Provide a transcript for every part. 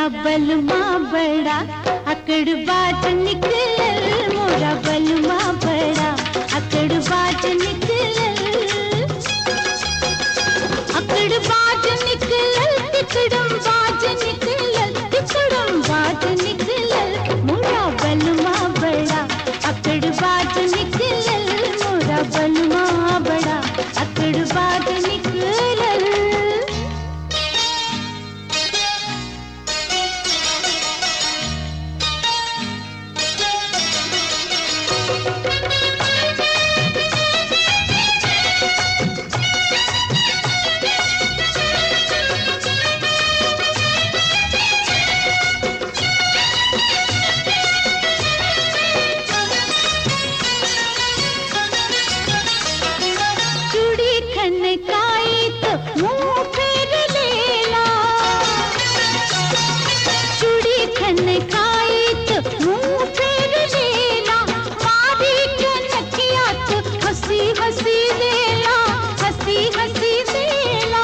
बलमा बड़ा अकड़ बाज निकलल मोरा बलमा बड़ा अकड़ बाज निकलल अकड़ बाज निकलल तिकड़म बाज निकलल तिकड़म बाज निकलल मोरा बलमा बड़ा अकड़ बाज निकलल मोरा बलमा बड़ा अकड़ बाज निकलल चूड़ी खनकाई तो मुंह फेर लेला चूड़ी खनकाई तो मुंह फेर लेला मारी कनकिया तो हंसी हंसी देला हंसी हंसी देला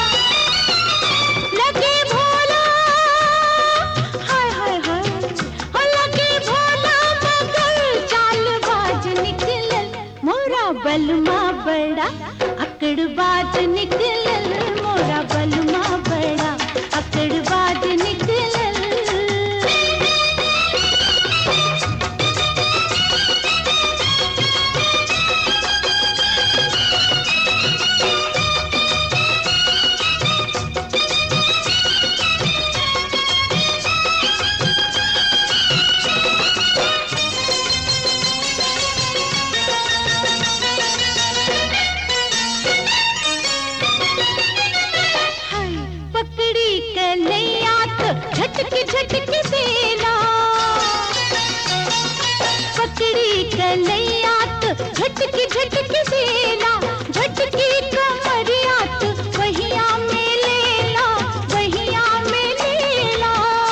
लगे भोला हाय हाय हाय हो लगे भोला मगर चाल बाज निकलल मोरा बलमा बड़ा अकड़ बाज निकलल मोरा बलमा बड़ा अकड़ बाज निकलल हाय पकड़ी कन्हैया तो झटक झटक देला पकड़ी कन्हैया तो झटक झटक देला झटकी कमरिया तो वहिया में लेला वहिया में लेला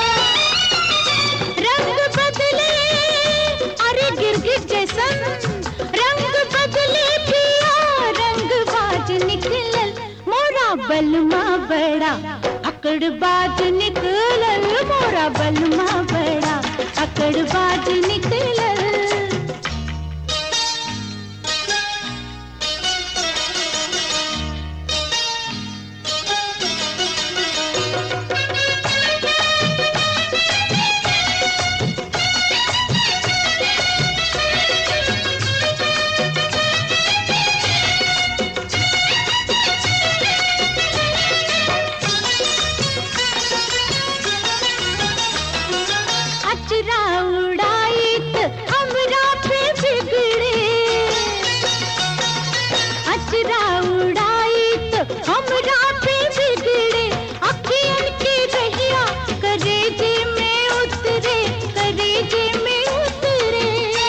रंग बदले अरे गिरगिट जैसन रंग बदले पिया रंग बाज निकलल मोरा बलमा बड़ा अकड़ बाज निकलल मोरा बलमा बड़ा अकड़ बाज निकलल अचरा उड़ाई त हमरा पे बिगड़े अचरा उड़ाई त हमरा पे बिगड़े अखियन के रहिया करेजे में उतरे करेजे में उतरे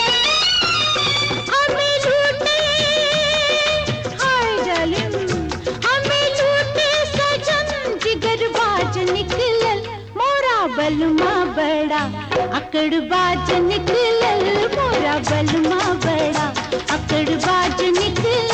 हमें लूटे हाय जालिम हमें लूटे सजन जिगर बाज निकलल मोरा बलमा बड़ा अकड़ बाज निकलल मोरा बलमा बड़ा अकड़ बाज निकलल